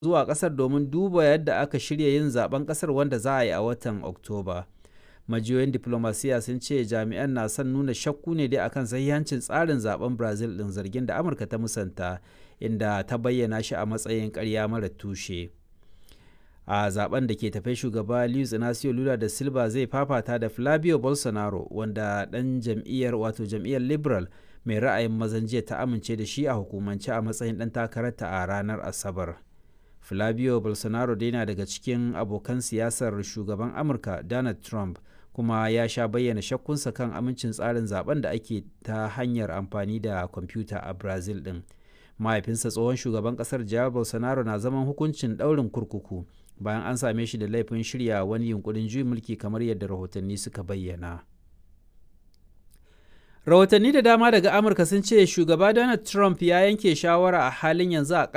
zuwa ƙasar domin duba yadda aka shirya yin zaben ƙasar wanda za a yi a watan Oktoba. Majiyoyin diplomasiya sun ce jami'an na son nuna shakku ne dai akan sahihancin tsarin zaben Brazil ɗin zargin da Amurka ta musanta inda ta bayyana shi a matsayin ƙarya mara tushe. a zaben da ke tafe shugaba Luiz Inacio Lula da Silva zai fafata da Flavio Bolsonaro wanda ɗan jam'iyyar wato jam'iyyar Liberal mai ra'ayin mazan jiya ta amince da shi a hukumance a matsayin ɗan takararta a ranar Asabar. Flavio Bolsonaro dai na daga cikin abokan siyasar shugaban Amurka Donald Trump kuma ya sha bayyana shakkunsa kan amincin tsarin zaben da ake ta hanyar amfani da kwamfuta a Brazil ɗin. Mahaifinsa tsohon shugaban ƙasar Jair Bolsonaro na zaman hukuncin ɗaurin kurkuku bayan an same shi da laifin shirya wani yunkurin juyin mulki kamar yadda rahotanni suka bayyana. Rahotanni da dama daga Amurka sun ce shugaba Donald Trump ya yanke shawara a halin yanzu a